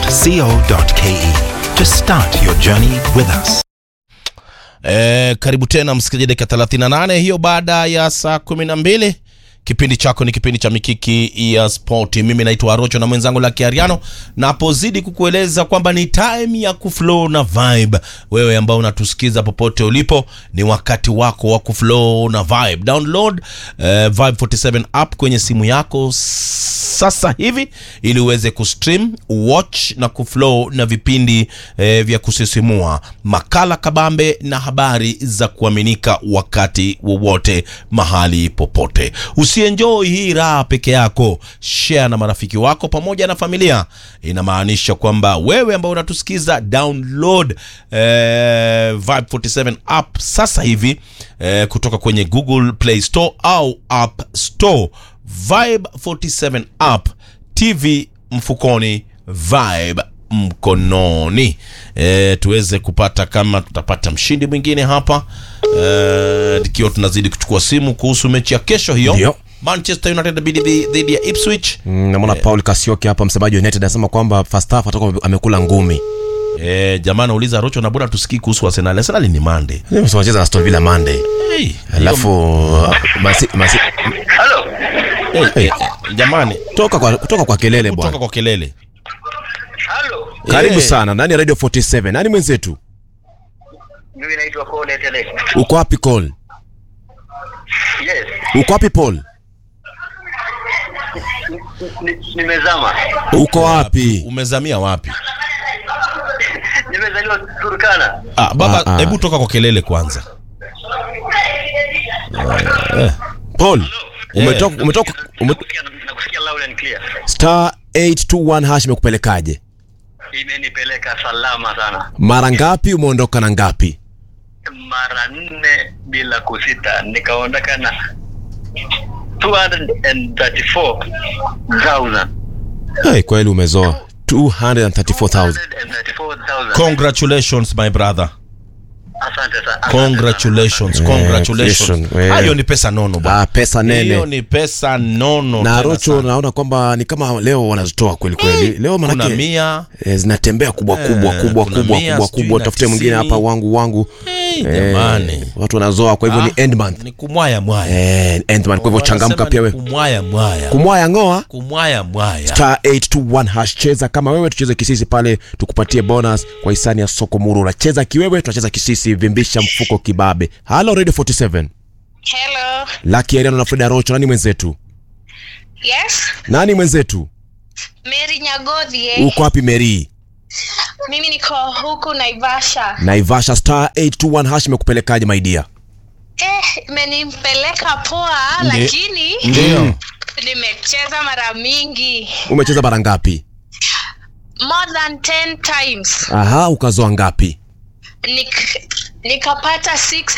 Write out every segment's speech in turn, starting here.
vibe.co.ke to start your journey with us. E, karibu tena msikilizaji, dakika 38 hiyo baada ya saa 12. Kipindi chako ni kipindi cha mikiki ya spoti. Mimi naitwa Arocho na mwenzangu Lucky Ariano, napozidi kukueleza kwamba ni time ya kuflow na vibe. Wewe ambao unatusikiza popote ulipo, ni wakati wako wa kuflow na vibe. Download eh, Vibe 47 app kwenye simu yako sasa hivi ili uweze kustream, watch na kuflow na vipindi eh, vya kusisimua, makala kabambe na habari za kuaminika wakati wowote mahali popote. Usienjoy hii raha peke yako, share na marafiki wako pamoja na familia. Inamaanisha kwamba wewe ambao unatusikiza download eh, Vibe 47 app sasa hivi eh, kutoka kwenye Google Play Store au App Store. Vibe 47 app, TV mfukoni, Vibe mkononi. E, tuweze kupata kama tutapata mshindi mwingine hapa e, ikiwa tunazidi kuchukua simu kuhusu mechi ya kesho hiyo Ndio. Manchester United dhidi dhidi ya Ipswich. Mm, namwona Paul Kasioki hapa msemaji wa United anasema kwamba first half atakuwa amekula ngumi. E, jamaa anauliza Rocho na bora tusikii kuhusu Arsenal. Arsenal ni Monday. Leo wanacheza na Aston Villa Monday. Hey, Alafu masi, masi, Halo. hey, hey, jamani toka kwa toka kwa kelele kutoka bwana. kwa kelele. Halo. Karibu Eh. sana. Nani Radio 47? Nani mwenzetu? Mimi naitwa Paul Etele. Uko wapi Cole? Yes. Uko wapi Paul? Ni- Nimezama. Uko wapi? Umezamia wapi? Nimezaliwa Turkana. Ah, baba Ah, ah. hebu toka kwa kelele kwanza. Paul. Umetoka umetoka ume, Nakusikia nakusikia loud and clear. star 821 hash imekupelekaje? Imenipeleka salama sana. Mara ngapi umeondoka na ngapi? Mara nne bila kusita nikaondoka na 234,000. Hey, kweli umezoa 234,000. 234,000. Congratulations my brother. Asante sana. Congratulations, Eh, congratulations. congratulations, eh. Hayo ni pesa nono bwana. Ah, pesa Hiyo nene. ni pesa nono. Na tena Rocho sana. naona kwamba ni kama leo wanazitoa kweli kweli. Leo kuna manake mia eh, zinatembea kubwa kubwa Eh, kubwa kuna kubwa mia, kubwa sijui kubwa. na Tafute mwingine tisini. hapa wangu wangu. hey, Eh, jamani. watu wanazoa kwa hivyo ni end month. Ni kumwaya mwaya. Eh, end month. Kwa hivyo changamka Wanasema pia ni wewe. Kumwaya mwaya. Kumwaya ngoa Kumwaya mwaya. star 821 hash cheza kama wewe tucheze kisisi pale tukupatie bonus kwa hisani ya soko muru unacheza kiwewe tunacheza kisisi vimbisha mfuko kibabe halo radio 47 Hello. Lucky Ariano na Frida Rocho nani mwenzetu Yes. nani mwenzetu Mary Nyagodhi eh. uko wapi Mary Mimi niko huku Naivasha. Naivasha star 821 hash imekupelekaje my dear Eh, imenimpeleka poa Ndi- lakini Ndio. nimecheza mara mingi. umecheza bara ngapi More than 10 times. aha ukazoa ngapi Nik nikapata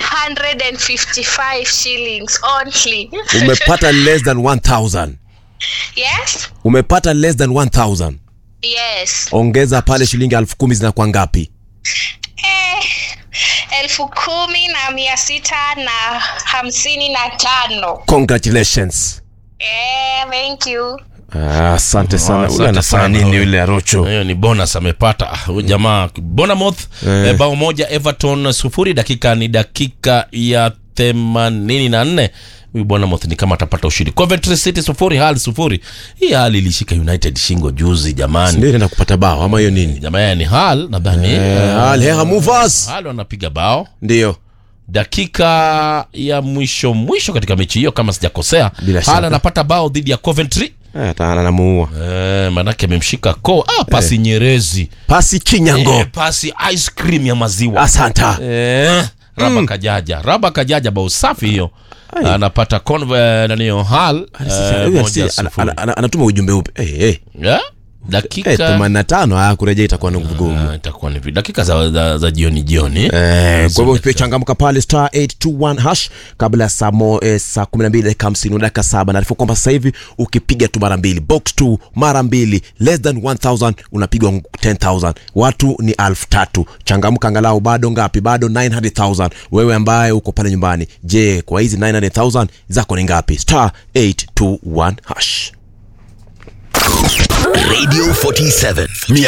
655 shillings only. umepata less than 1000 yes? umepata less than 1000 Yes. ongeza pale shilingi elfu kumi zinakuwa ngapi Eh, elfu kumi na mia sita na hamsini na tano. congratulations Eh, thank you. Ah, asante sana asante ule anafanya sana. nini yule Arocho hiyo ni bonus amepata Ah, huyu jamaa Bournemouth eh, bao moja Everton sufuri dakika ni dakika ya themanini na nne huyu Bournemouth ni kama atapata ushindi Coventry City sufuri Hull sufuri hii Hull ilishika United shingo juzi jamani ndio inaenda kupata bao ama hiyo nini jamaa ni Hull nadhani Eh, eh, Al Heha Movers Hull wanapiga bao ndio dakika ya mwisho mwisho katika mechi hiyo kama sijakosea Bila Hull shaka. anapata bao dhidi ya Coventry Eh, hata anamuua eh, manake amemshika ko ah, pasi nyerezi pasi kinyango eh, pasi ice cream ya maziwa asanta eh, raba kajaja raba kajaja bao safi hiyo Ai. anapata conve nanio hal Sasa, huyu asi- ana- ana- ana- anatuma ujumbe upe eh, eh. Eh, dakika 85 haya kurejea itakuwa ni vigumu Ah, itakuwa ni vi- dakika za, za, za jioni jioni Eh, kwa hivyo pia changamka pale star 821 hash kabla ya saa mo, eh, saa 12 dakika 50 dakika saba naarifu kwamba sasa hivi ukipiga tu mara mbili box 2 mara mbili less than 1000 unapigwa 10000 watu ni elfu tatu changamka angalau bado ngapi bado 900000 wewe ambaye uko pale nyumbani je kwa hizi 900000 zako ni ngapi star 821 hash Radio 47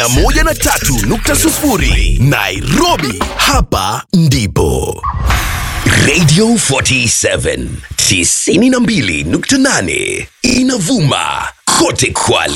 103.0 Nairobi, hapa ndipo. Radio 47 92.8 inavuma kote Kwale.